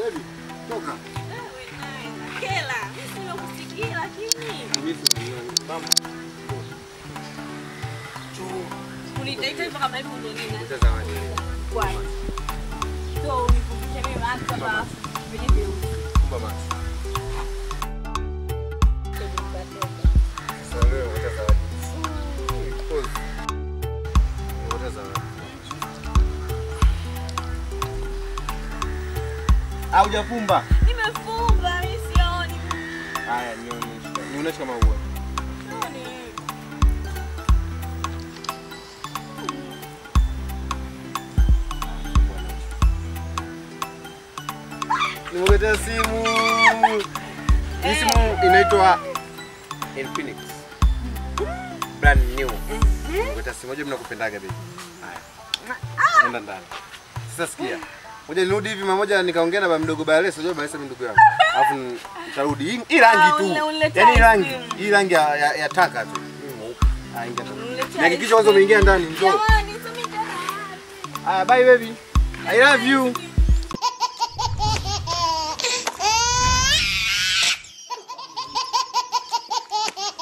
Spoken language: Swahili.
Baby, toka. Wewe naye nakela. Mimi nimekusikia lakini Mimi si mama. unitaita hivyo kama hivyo ndo nini? Leta zawadi. Kwani. So unikumbushe mimi mahali kama venye vyeusi. Kumba macho. Sasa leo leta zawadi. Pause. Leta zawadi. Au hujafumba? Nimefumba, mimi sioni. Haya, nionyeshe. Nionyeshe kama huwa. Sioni. Nimekuletea simu. Hii simu inaitwa Infinix. Brand new. Nimekuletea simu moja mnakupendaga baby. Haya. Nenda ndani. Sasa sikia. Moja nirudi hivi mamoja nikaongea na baba mdogo Balesa, unajua Balesa ni ndugu yangu. Alafu nitarudi. Hii- Hii rangi Ah, tu. ule- uletea Yaani hii rangi, ice cream. hii rangi ya, ya, ya taka tu. Hii mweupe. Ah, ingia ndani. Uniletea Nihakikishe ice kwanza cream. umeingia ndani. Njoo. Jamani, sumi tena. Ah, bye baby. I love you.